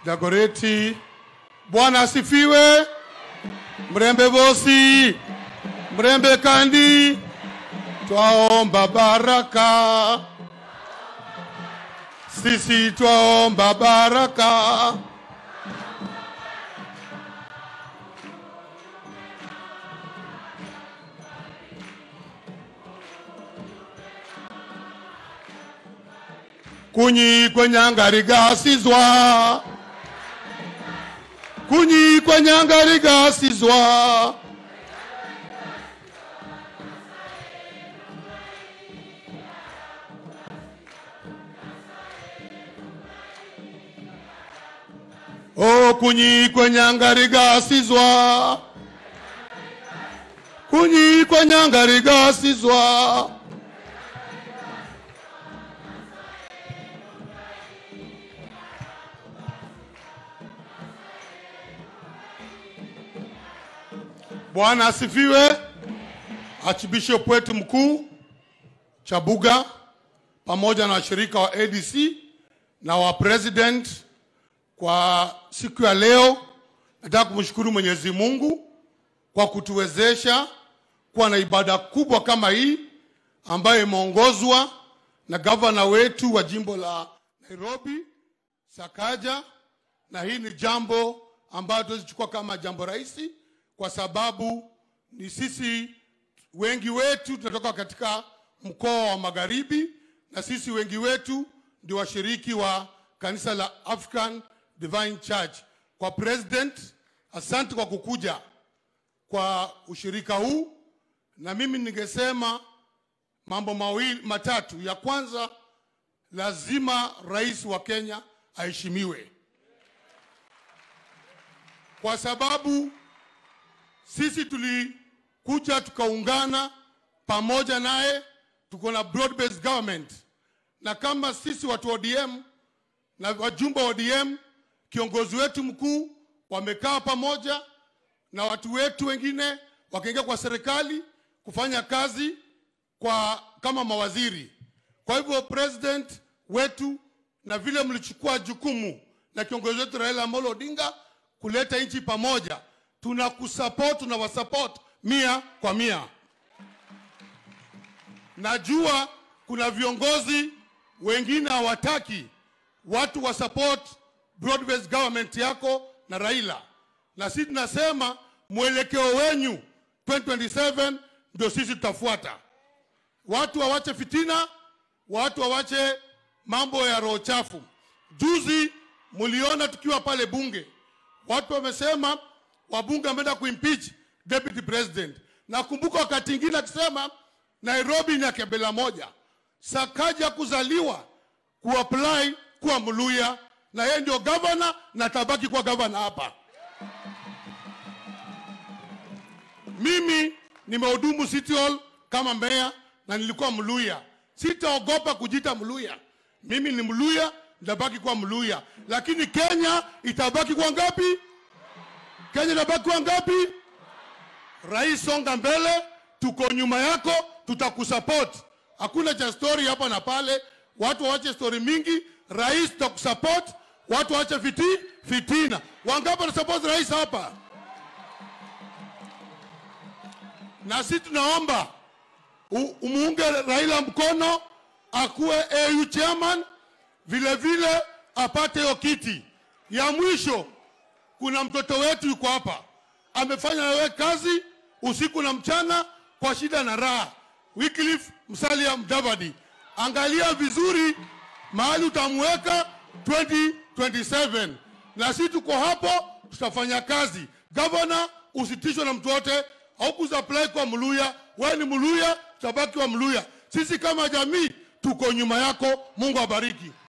Dagoreti. Bwana asifiwe. Mrembe Bosi, Mrembe Kandi, twaomba baraka, sisi twaomba baraka. kunyi kwenyangarigasizwa kunyi kwenyangarigasizwa o kunyi kwenyangarigasizwa kunyi kwenyangarigasizwa Bwana asifiwe. Archbishop wetu mkuu Chabuga pamoja na washirika wa ADC na wa president kwa siku ya leo, nataka kumshukuru Mwenyezi Mungu kwa kutuwezesha kuwa na ibada kubwa kama hii ambayo imeongozwa na gavana wetu wa jimbo la Nairobi Sakaja, na hii ni jambo ambayo tuwezichukua kama jambo rahisi kwa sababu ni sisi wengi wetu tunatoka katika mkoa wa Magharibi, na sisi wengi wetu ndio washiriki wa kanisa la African Divine Church. Kwa president, asante kwa kukuja kwa ushirika huu, na mimi ningesema mambo mawili matatu. Ya kwanza, lazima rais wa Kenya aheshimiwe kwa sababu sisi tulikuja tukaungana pamoja naye, tuko na broad based government, na kama sisi watu wa ODM na wajumbe wa ODM, kiongozi wetu mkuu wamekaa pamoja na watu wetu wengine wakaingia kwa serikali kufanya kazi kwa kama mawaziri. Kwa hivyo president wetu, na vile mlichukua jukumu na kiongozi wetu Raila Amolo Odinga kuleta nchi pamoja tunakusupport na wasupport mia kwa mia. Najua kuna viongozi wengine hawataki watu wa support broad based government yako na Raila, na sisi tunasema mwelekeo wenyu 2027 ndio sisi tutafuata. Watu wawache fitina, watu wawache mambo ya roho chafu. Juzi mliona tukiwa pale bunge, watu wamesema wabunge wameenda kuimpeach deputy president. Nakumbuka wakati ingine akisema Nairobi ni ya kabila moja. Sakaja kuzaliwa kuapply kuwa Mluya na yeye ndio gavana na tabaki kuwa gavana hapa. Mimi nimehudumu City Hall kama meya na nilikuwa Mluya. Sitaogopa kujita Mluya. Mimi ni Mluya, nitabaki kuwa Mluya, lakini Kenya itabaki kwa ngapi? Kenya inabaki kwa ngapi? Rais, songa mbele, tuko nyuma yako, tutakusupport. Hakuna cha story hapa na pale, watu waache story mingi. Rais, tutakusupport, watu waache fiti fitina. Wangapi wanasupport rais hapa? Na sisi tunaomba u- umuunge Raila mkono akuwe AU chairman, vile vile apate hiyo kiti. Ya mwisho kuna mtoto wetu yuko hapa amefanya nawe kazi usiku na mchana kwa shida na raha. Wycliffe Musalia Mudavadi, angalia vizuri mahali utamweka 2027 na sisi tuko hapo, tutafanya kazi. Gavana, usitishwe na mtu wote, haukusupply kwa Mluya. Wewe ni Mluya, tutabaki wa Mluya. Sisi kama jamii tuko nyuma yako. Mungu abariki.